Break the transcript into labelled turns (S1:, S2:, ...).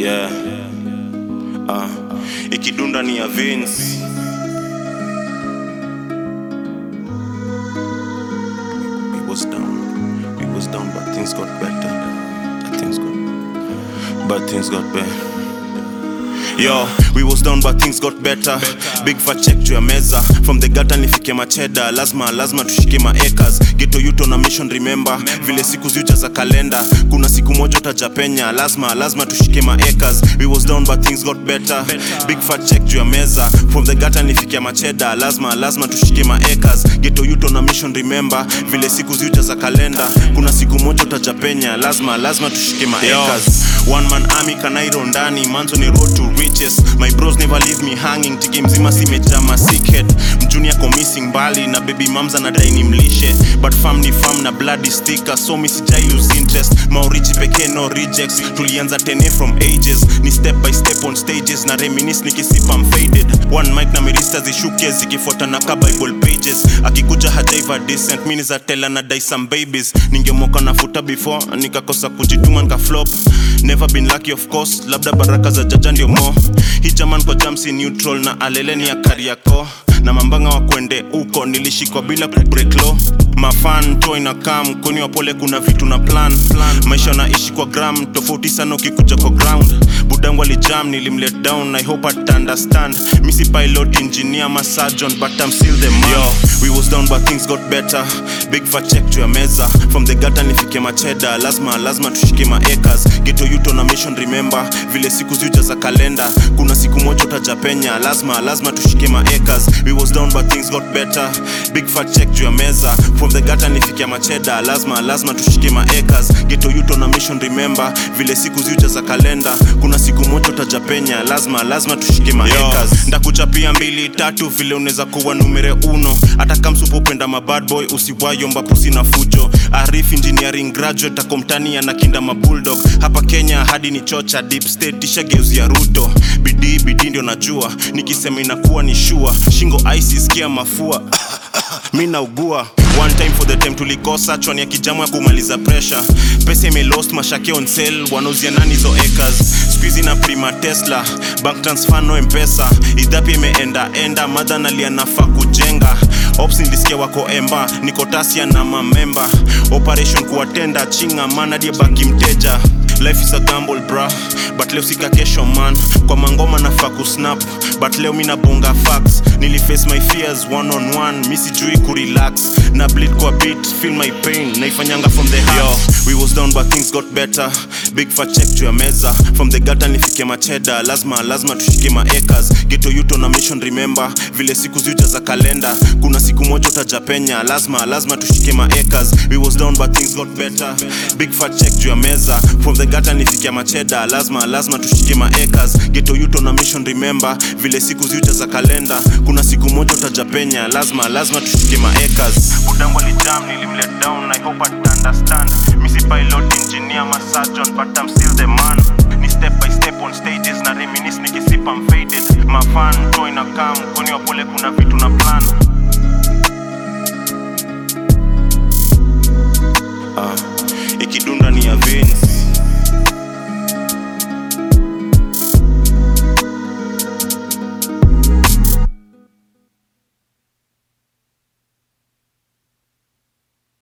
S1: yeah. Ah, ikidunda ni ya Vince. We was down, we was down, but things got better. But things got, but things got better. Yo, we was down but things got better. Big fat check juu ya meza from the gutter nifike macheda lazima lazima tushike maacres geto yuto na mission remember vile siku ziuja za kalenda kuna siku moja utajapenya lazima lazima tushike maacres we was down but things got better big fat check juu ya meza from the gutter nifike macheda lazima lazima tushike maacres geto yuto na mission remember vile siku ziuja za kalenda kuna siku moja utajapenya lazima lazima tushike maacres one man army kanairo ndani manzo ni road to riches my bros never leave me hanging tiki mzima simejama sickhead mjuni ako missing mbali na baby mamza na dai ni mlishe but fam ni fam na bloody sticker so mi sijai lose interest maurichi pekee no rejects tulianza tene from ages ni step by step on stages na reminis nikisipa I'm faded one mic na mirista zishuke zikifuata na ka bible pages akikuja hajaiva decent mini za tela na dai some babies ningemoka nafuta before nikakosa kujituma nika flop never been lucky of course labda baraka za jaja ndio mo hii jaman kwa jamsi neutral na aleleni ya kariako na mambanga wa kwende uko nilishikwa bila kubreak law mafan to inakam kweni wapole kuna vitu na plan, plan. maisha naishi kwa gram tofauti sana ukikuja kwa ground budangu alijam nilimlet down i hope at understand misi pilot engineer ma surgeon but i'm still the man Yo, we was down but things got better big fat check juu ya meza from the gutter nifike macheda lazima lazima tushike maacres geto yuto na mission remember vile siku ziuja za kalenda kuna siku moja utajapenya lazima lazima tushike maacres we was down but things got better big fat check juu ya meza from the gutter nifike macheda lazima lazima tushike maacres geto yuto na mission remember vile siku ziuja za kalenda kuna siku moja utajapenya lazima lazima tushike maacres ndakuchapia mbili tatu vile unaweza kuwa numere uno hata kamsupopenda mabad boy usiwayomba pusi na fujo arif engineering graduate akomtania na kinda mabulldog hapa kenya hadi ni chocha deep state tishageuzia ruto bidii bidii ndio najua nikisema inakuwa ni shua shingo ice sikia mafua mi naugua one time for the time tulikosa chwani ya kijamu ya kumaliza pressure pesa imelost mashake on sale wanauzia nani hizo acres squeezy na prima tesla bank transfer no mpesa idhapi imeenda enda madha nalia nafaa kujenga ops nilisikia wako emba niko tasia na mamemba operation kuwatenda chinga manadie baki mteja life is a gamble bra but leo sika kesho man kwa mangoma nafaa kusnap but leo mina bonga facts niliface my fears one on one mi sijui kurelax na bleed kwa beat feel my pain naifanyanga from the heart Yo, we was down but things got better big fat check juu ya meza from the gutter nifike macheda lazima lazima tushike maacres geto yuto na mission remember vile siku ziuja za kalenda kuna siku moja utajapenya lazima lazima tushike maacres we was down but things got better big fat check juu ya meza from the gutter nifike macheda lazima lazima tushike maacres geto yuto na mission remember vile siku ziuja za kalenda kuna siku moja utajapenya lazima lazima tushike maacres budangu alijam nilimlet down i hope at understand misi pilot engineer ma surgeon but i'm still the man ni step by step on stages na reminis nikisipa I'm faded mafan to inakam kweni wapole kuna vitu na plan